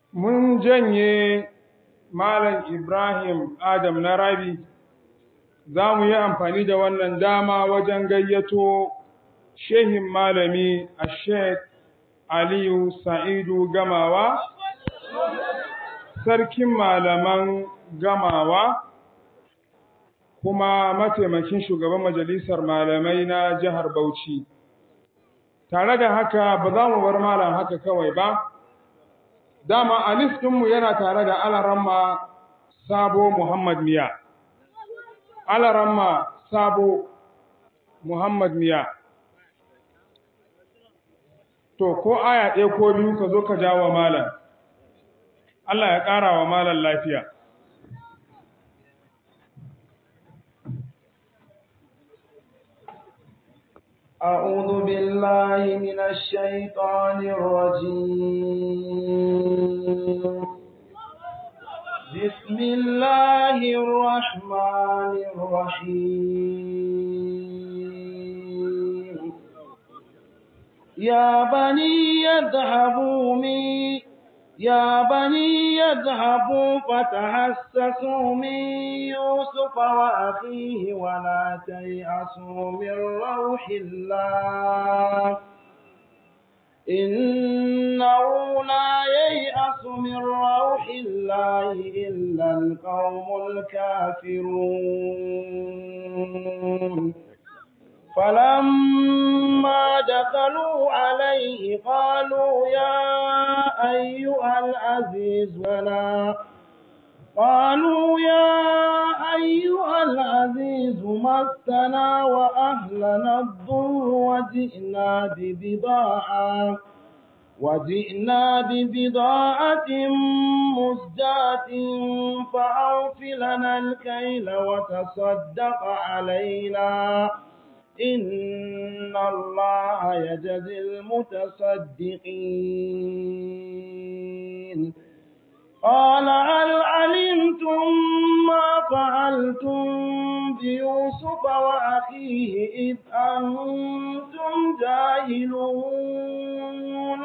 mun janye Malam Ibrahim Adam na Rabi, za mu yi amfani da wannan dama wajen gayyato shehin malami a Sheikh Aliyu Sa'idu Gamawa, sarkin malaman Gamawa, kuma mataimakin shugaban majalisar malamai na jihar Bauchi. Tare da haka ba za mu bar malam haka kawai ba. dama a ɗinmu yana tare da alaramma sabo Muhammad Miya. Alaramma sabo Muhammad Miya. To, ko aya ɗaya ko biyu ka zo ka jawo malam. Allah ya ƙara wa malam lafiya. أعوذ بالله من الشيطان الرجيم بسم الله الرحمن الرحيم يا بني يذهبوا من يا بني يذهبوا فتحسسوا من يوسف وأخيه ولا تيأسوا من روح الله إنه لا ييأس من روح الله إلا القوم الكافرون فلما دخلوا عليه قالوا يا أيها العزيز ولا قالوا يا أيها العزيز مسنا وأهلنا الضر وجئنا ببضاعة وجئنا ببضاعة مزجاة فأوف لنا الكيل وتصدق علينا إن الله يجزي المتصدقين قال هل علمتم ما فعلتم بيوسف وأخيه إذ أنتم جاهلون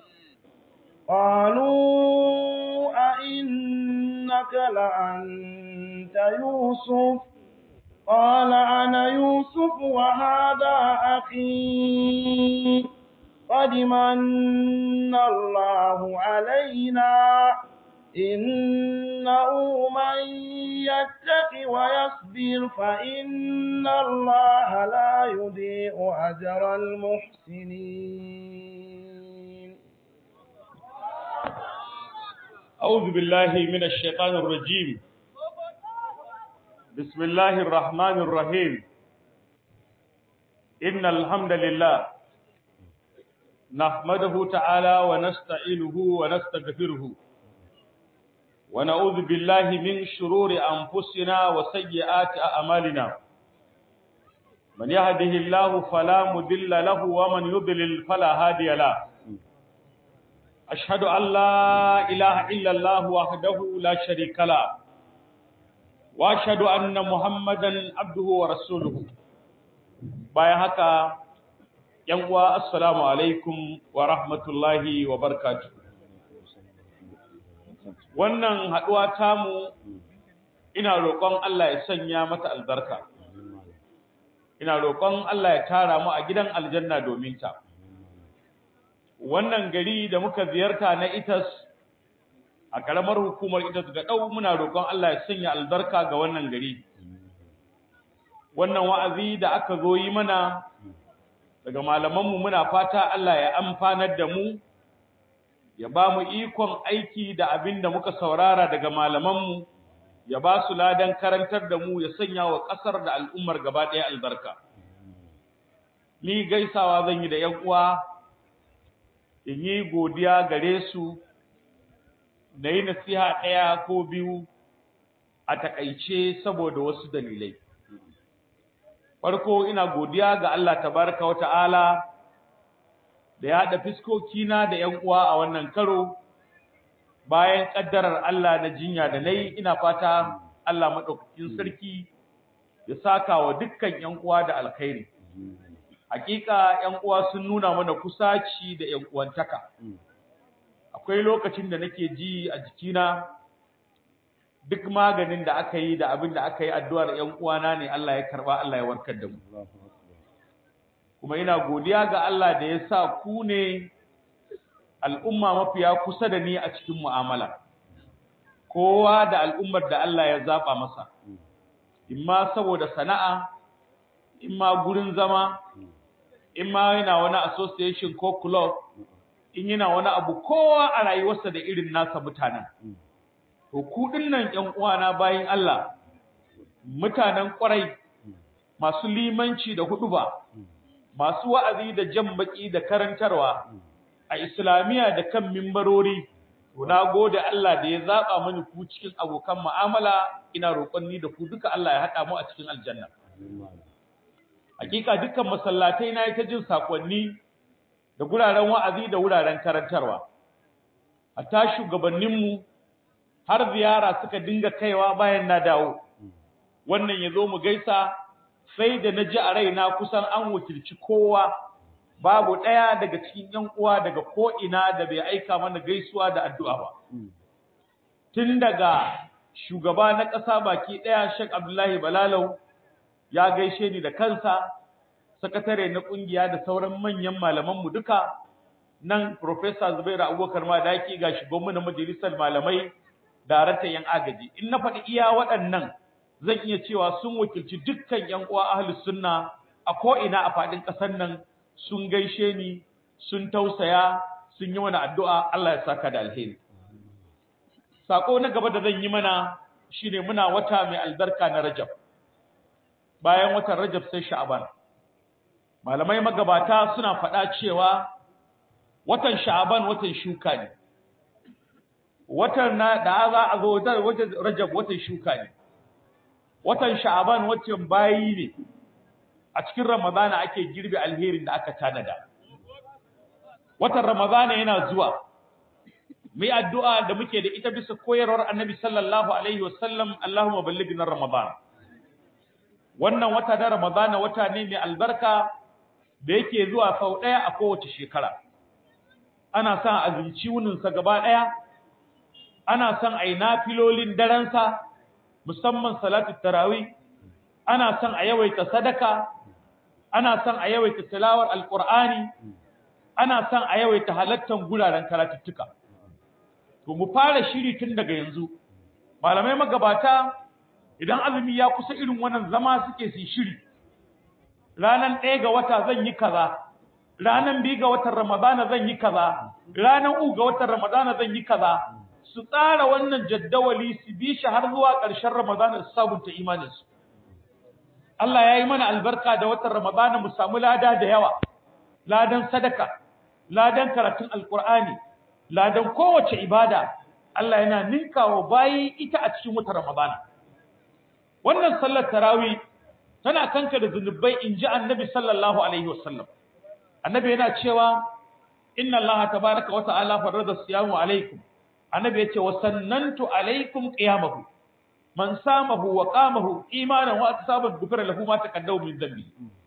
قالوا أئنك لأنت يوسف قال أنا يوسف وهذا أخي قد من الله علينا إنه من يتق ويصبر فإن الله لا يضيع أجر المحسنين أعوذ بالله من الشيطان الرجيم بسم الله الرحمن الرحيم إن الحمد لله نحمده تعالى ونستعينه ونستغفره ونعوذ بالله من شرور أنفسنا وسيئات أعمالنا من يهده الله فلا مضل له ومن يضلل فلا هادي له أشهد أن لا إله إلا الله وحده لا شريك له واشهد anna muhammadan abduhu wa rasuluhu bayan haka yan uwa assalamu alaikum wa rahmatullahi wa barakatuh wannan haduwa tamu ina roƙon Allah ya sanya mata albarka ina roƙon Allah ya tara mu a gidan aljanna domin ta wannan gari da muka ziyarta na itas a karamar hukumar ita ga dau muna roƙon Allah ya sanya albarka ga wannan gari wannan wa'azi da aka zo yi mana daga malamanmu muna fata Allah ya amfanar da mu ya ba mu ikon aiki da abin da muka saurara daga malamanmu ya ba su ladan karantar da mu ya sanya wa ƙasar da al'ummar gaba ɗaya albarka ni gaisawa zan yi da ‘yan uwa in yi godiya gare su da yi nasiha ɗaya ko biyu a takaice saboda wasu dalilai. Farko ina godiya ga Allah tabaraka wa ta'ala da ya haɗa fiskokina da ‘yan uwa a wannan karo bayan ƙaddarar Allah na jinya da nai ina fata Allah maɗaukakin sarki ya saka wa dukkan ‘yan uwa da alkhairi. Hakika ‘yan uwa sun nuna mana kusaci da ‘yan uwantaka. akwai lokacin da nake ji a jikina duk maganin da aka yi da abin da aka yi addu'ar ‘yan uwana ne Allah ya karba Allah ya warkar da mu. Kuma ina godiya ga Allah da ya sa ku ne al'umma mafiya kusa da ni a cikin mu'amala, kowa da al'ummar da Allah ya zaɓa masa, imma saboda sana'a, imma gurin zama, imma yana wani association ko club, in yana wani abu kowa a rayuwarsa da irin nasa mutanen. To ku dinnan ƴan uwana bayin Allah mutanen ƙwarai masu limanci da huduba masu wa'azi da jan baki da karantarwa a islamiya da kan mimbarori to na gode Allah da ya zaba mani ku cikin abokan mu'amala ina roƙon ni da ku duka Allah ya haɗa mu a cikin aljanna hakika dukkan masallatai na ta jin sakonni da guraren wa'azi da wuraren karantarwa hatta shugabanninmu har ziyara suka dinga kaiwa bayan na dawo wannan yazo mu gaisa sai da naji a raina kusan an wakilci kowa babu daya daga cikin yan uwa daga ko ina da bai aika mana gaisuwa da addu'a ba tun daga shugaba na ƙasa baki daya Sheikh Abdullahi Balalau ya gaishe ni da kansa sakatare na kungiya da sauran manyan malaman mu duka nan Professor Zubairu Abubakar Madaki ga shugaban na majalisar malamai daraktan yan agaji in na faɗi iya waɗannan zan iya cewa sun wakilci dukkan yan uwa ahlus sunna a ko ina a faɗin ƙasar nan sun gaishe ni sun tausaya sun yi mana addu'a Allah ya saka da alheri sako na gaba da zan yi mana shine muna wata mai albarka na Rajab bayan watan Rajab sai Sha'ban malamai magabata suna faɗa cewa watan Sha'ban watan shuka ne watan na da za a zo watan Rajab watan shuka ne watan Sha'ban watan bayi ne a cikin Ramadana ake girbe alherin da aka tanada watan Ramadana yana zuwa mai addu'a da muke da ita bisa koyarwar Annabi sallallahu alaihi wasallam Allahumma ballighna Ramadan wannan wata da Ramadana wata ne mai albarka da yake zuwa sau daya a kowace shekara ana son azumci wuninsa gaba daya ana son ai nafilolin daransa musamman salatu tarawih ana son a yawaita sadaka ana son a yawaita tilawar alqur'ani ana son a yawaita halattan guraren karatuttuka to mu fara shiri tun daga yanzu malamai magabata idan azumi ya kusa irin wannan zama suke su shiri ranan ɗaya ga wata zan yi kaza ranan biyu ga watan ramadana zan yi kaza ranan uku ga watan ramadana zan yi kaza su tsara wannan jaddawali su bi shi har zuwa ƙarshen ramadana su sabunta imaninsu Allah ya yi mana albarka da watan ramadana mu samu lada da yawa ladan sadaka ladan karatun alkur'ani ladan kowace ibada Allah yana ninkawa bayi ita a cikin watan ramadana wannan sallar tarawih tana kanka da zunubai inji annabi sallallahu alaihi wasallam annabi yana cewa inna allaha tabaaraka wa ta'ala farada siyamu alaikum annabi yace wa sannantu alaikum qiyamahu man samahu wa qamahu imanan wa asaban gufira lahu ma taqaddama min dhanbi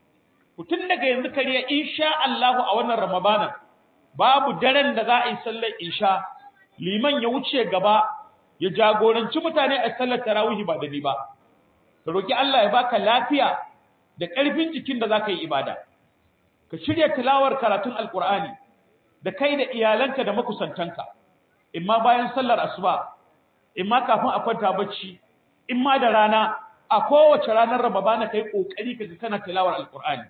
tun daga yanzu kariya insha Allah a wannan ramadana babu daren da za a yi sallar isha liman ya wuce gaba ya jagoranci mutane a sallar tarawih ba da ni ba ka roki Allah ya baka lafiya da ƙarfin jikin da zaka yi ibada ka shirya tilawar karatun alqur'ani da kai da iyalanka da makusantanka imma bayan sallar asuba imma kafin a kwanta bacci imma da rana a kowace ranar ramadana kai kokari kaga kana tilawar alqur'ani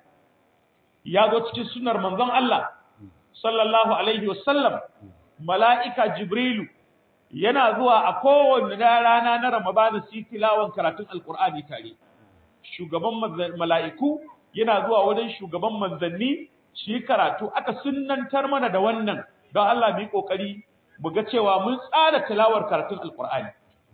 ya zo cikin sunnar manzon Allah sallallahu alaihi wasallam mala'ika jibrilu yana zuwa a kowanne rana na ramadana su tilawan karatun alqur'ani tare shugaban mala'iku yana zuwa wajen shugaban manzanni shi karatu aka sunnantar mana da wannan don Allah mu yi kokari mu ga cewa mun tsara tilawar karatun alqur'ani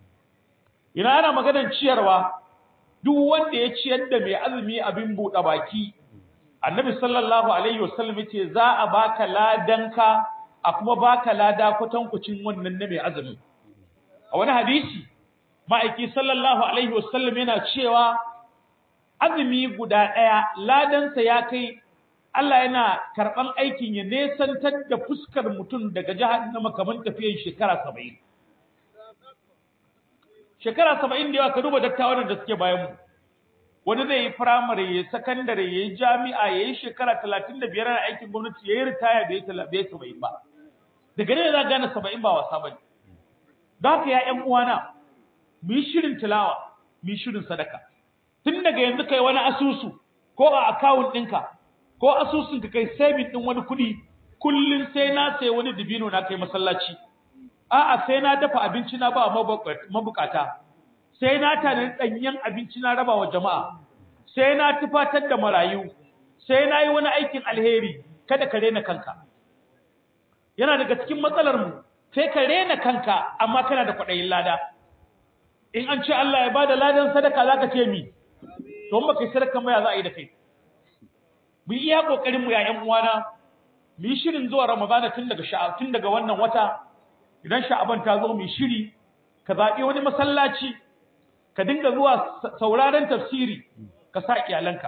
ina ana maganar ciyarwa duk wanda ya ciyar da mai azumi abin buɗe baki annabi sallallahu alaihi wasallam yace za a baka ladanka a kuma baka lada kwatankucin wannan na mai azumi a wani hadisi ma'aiki sallallahu alaihi wasallam yana cewa azumi guda ɗaya ladansa ya kai Allah yana karban aikin ya nesantar da fuskar mutum daga jahannama kamar tafiyar shekara 70 shekara 70 da yawa ka duba dattawan da suke bayan mu wani zai yi firamare ya sakandare ya yi jami'a ya yi shekara talatin da biyar na aikin gwamnati ya yi ritaya bai yi saba'in ba daga ne za gane saba'in ba wasa ba ne don haka ya ƴan uwana mu yi shirin tilawa mu yi shirin sadaka tun daga yanzu kai wani asusu ko a akawun ɗinka ko asusun ka kai saving ɗin wani kuɗi kullum sai na sai wani dibino na kai masallaci a'a sai na dafa abinci na ba mabukata sai na tanadi ɗanyen abinci na raba wa jama'a sai na tufatar da marayu sai na yi wani aikin alheri kada ka rena kanka yana daga cikin matsalar mu sai ka rena kanka amma kana da kwaɗayin lada in an ce Allah ya bada ladan sadaka zaka ce mi to ba kai sadaka mai za a yi da kai mu iya kokarin mu ya ƴan uwana mu yi shirin zuwa Ramadana tun daga sha'a tun daga wannan wata idan sha'aban ta zo mu shiri ka zaɓi wani masallaci ka dinga zuwa sauraron tafsiri ka sa iyalanka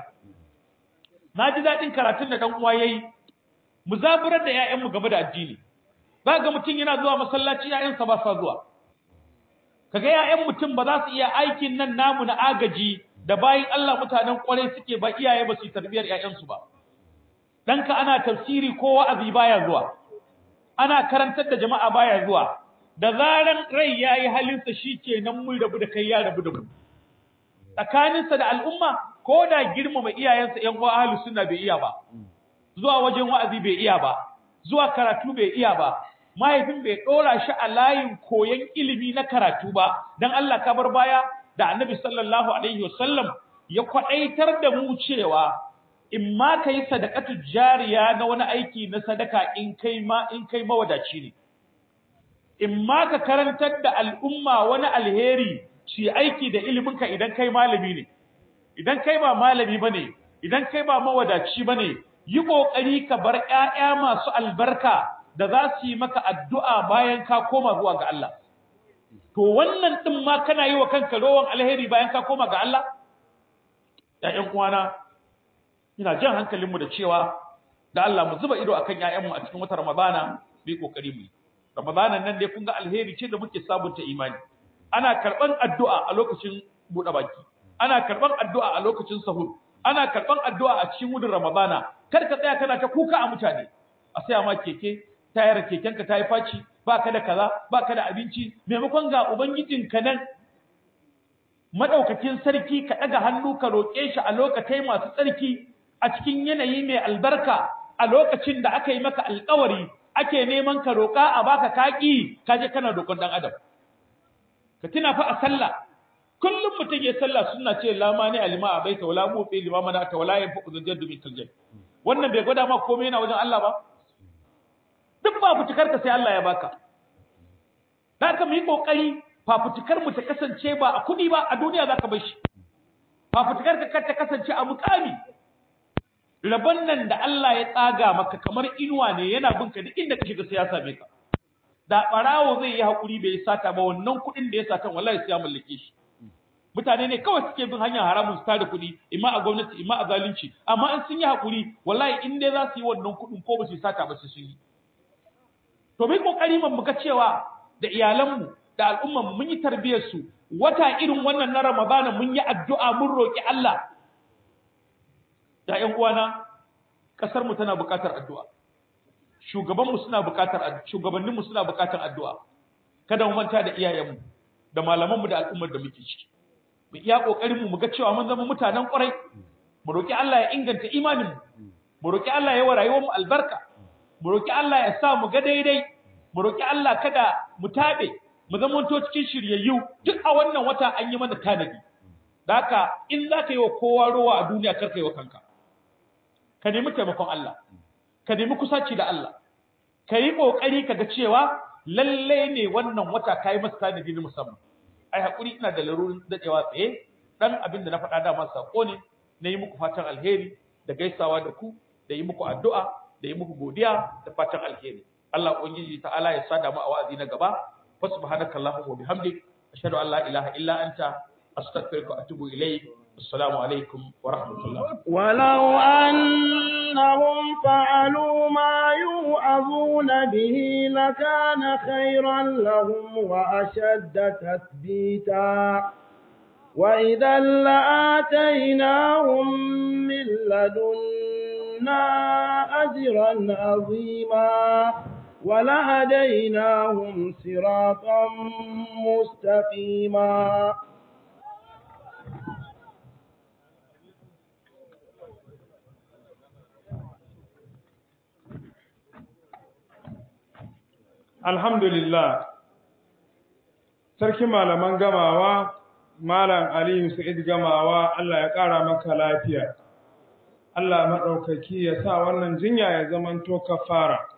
na ji daɗin karatun da ɗan uwa yayi mu zaburar da ƴaƴanmu game da addini za ga mutum yana zuwa masallaci ƴaƴansa ba sa zuwa kaga ƴaƴan mutum ba za su iya aikin nan namu na agaji da bayin Allah mutanen ƙwarai suke ba iyaye ba su yi tarbiyar ƴaƴansu ba ɗanka ana tafsiri ko wa'azi baya zuwa ana karantar da jama'a baya zuwa da zaran rai ya yi halinsa shi ke nan mun rabu da kai ya rabu da mu tsakaninsa da al'umma ko da girmama iyayensa ‘yan uwa ahalu suna bai iya ba zuwa wajen wa'azi bai iya ba zuwa karatu bai iya ba mahaifin bai ɗora shi a layin koyon ilimi na karatu ba don Allah ka bar baya da annabi sallallahu alaihi wasallam ya kwaɗaitar da mu cewa in ma ka yi sadakatu jariya na wani aiki na sadaka in kai ma in kai mawadaci ne in ma ka karantar da al'umma wani alheri shi aiki da iliminka idan kai malami ne idan kai ba malami bane idan kai ba mawadaci bane yi kokari ka bar ƴaƴa masu albarka da za su yi maka addu'a bayan ka koma zuwa ga Allah to wannan din ma kana yi wa kanka rowan alheri bayan ka koma ga Allah ƴaƴan uwana ina jan hankalinmu da cewa da Allah mu zuba ido akan ƴaƴanmu a cikin wata Ramadana mu yi kokari mu yi Ramadanan nan dai kun ga alheri ce da muke sabunta imani. Ana karban addu'a a lokacin buɗe baki. Ana karban addu'a a lokacin sahur. Ana karban addu'a a cikin wudin Ramadana. Kar ka tsaya kana ta kuka a mutane. A saya ma keke, tayar kekenka ta yi faci, ba ka da kaza, ba ka da abinci, maimakon ga ubangijinka nan madaukakin sarki ka ɗaga hannu ka roƙe shi a lokacin masu tsarki a cikin yanayi mai albarka a lokacin da aka yi maka alƙawari ake neman ka roƙa a baka kaki kaje kana roƙon dan adam ka tuna fa a sallah kullum mutum ya sallah sunna ce la mani alima a baita wala mu fi lima mana ta wala yin fuku zujjadu min kaljai wannan bai gwada ma komai yana wajen Allah ba duk ba fitikar ka sai Allah ya baka da ka mu yi kokari fafutukar mu ta kasance ba a kudi ba a duniya zaka bar shi fafutukar ka kar ta kasance a mukami rabon nan da Allah ya tsaga maka kamar inuwa ne yana bin ka duk inda ka shiga sai ya same ka da barawo zai yi hakuri bai sata ba wannan kudin da ya sata wallahi sai ya mallake shi mutane ne kawai suke bin hanyar haramun su tada kudi imma a gwamnati imma a zalunci amma in sun yi hakuri wallahi in dai za su yi wannan kudin ko ba su sata ba su yi to mai kokari mun muga cewa da iyalanmu da al'umman mun yi tarbiyyar su wata irin wannan na Ramadana mun yi addu'a mun roki Allah da ƴan uwana kasar mu tana buƙatar addu'a shugaban mu suna buƙatar shugabannin mu suna buƙatar addu'a kada mu manta da iyayen mu da malaman mu da al'ummar da muke ciki mu iya kokarin mu muga cewa mun zama mutanen ƙwarai mu roki Allah ya inganta imanin mu mu roki Allah ya wa rayuwar mu albarka mu roki Allah ya sa mu ga daidai mu roki Allah kada mu tabe mu zama to cikin shiryayyu duk a wannan wata an yi mana tanadi haka in za ka yi wa kowa rowa a duniya kar ka yi wa kanka ka nemi taimakon Allah ka nemi kusaci da Allah ka yi kokari kaga cewa lalle ne wannan wata kai masa tanadi na musamman ai hakuri ina da larurin dadewa tsaye dan abin da na faɗa dama sako ne na yi muku fatan alheri da gaisawa da ku da yi muku addu'a da yi muku godiya da fatan alheri Allah ubangiji ta'ala ya sada mu a wa'azi na gaba fa subhanakallahumma wa bihamdik ashhadu an la ilaha illa anta astaghfiruka wa atubu ilayk assalamu alaikum wa rahmatullah ولو أنهم فعلوا ما يوعظون به لكان خيرا لهم وأشد تثبيتا وإذا لآتيناهم من لدنا أجرا عظيما ولهديناهم صراطا مستقيما alhamdulillah sarki malaman gamawa malam aliyu sa'id gamawa Allah ya ƙara maka lafiya Allah maɗaukaki ya sa wannan jinya ya zamanto kafara